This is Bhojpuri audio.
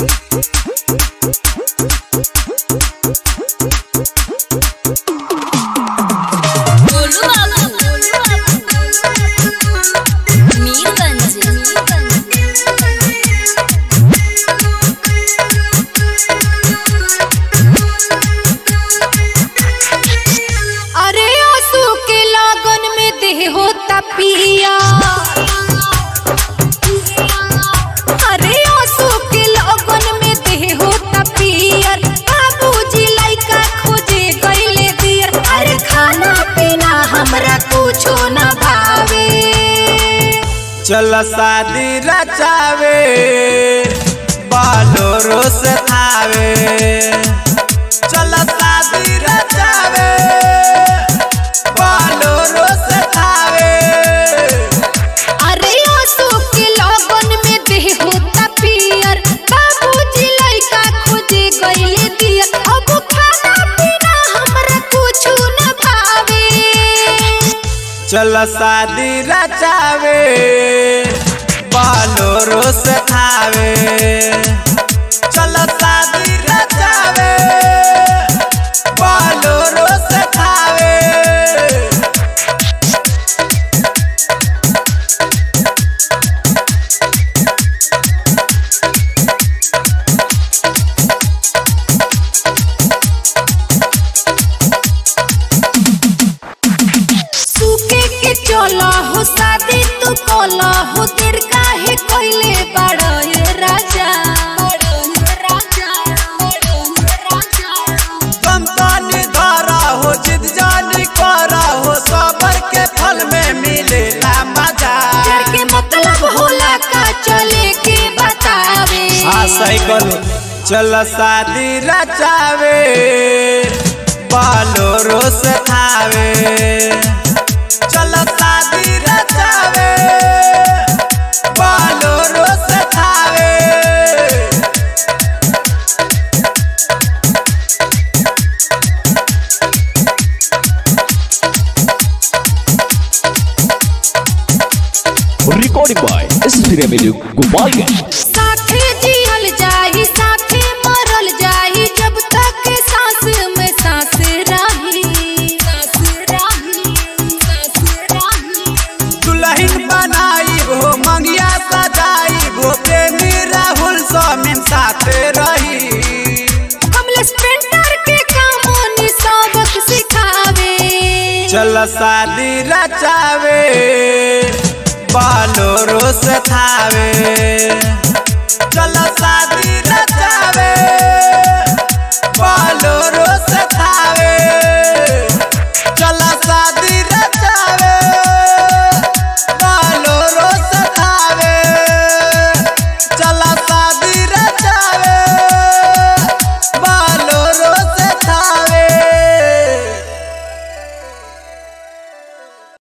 गोलू बाबू मीरगंज अरे आंसू के लागन में देह होता पिया अरे आंसू के लागन में देह होता पियर बाबूजी लइका खोजे गइले दियर अरे खाना पीना हमरा कुछो न भावे चल शादी रचावे बालोरो से थावे चल शादी रचावे बालोरो से थावे अरे आंसू के लागन में देह होता पियर बाबूजी लइका खोजे गइले दियर अब खाना पीना हमरा कुछो न भावे चल शादी रचावे बालोरो से थावे चल शादी रचावे बालोरो से थावे सूखे के चला हो शादी तू कोला हो तेर काहे कोइले बड़ा ये राजा तुम तानी धारा हो जिद जानी करा हो सबर के फल में मिलेला मजा प्यार के मतलब होला का चले के बतावे हाँ सही करो चल शादी रचावे बालोरो से थावे चल शादी रचावे बालोरो से Thawe recording by Studio Video Gopalganj. साथे जियल जाही साथे मरल जाही जब तक सांस में सांस रही सांस रही सांस रही दुल्हन बनाई हो मंगिया सजाई हो प्रेमी राहुल स्वामी साथ रही कमलेश पेंटर के कामों सबक सिखावे चल शादी रचावे बालोरो से थावे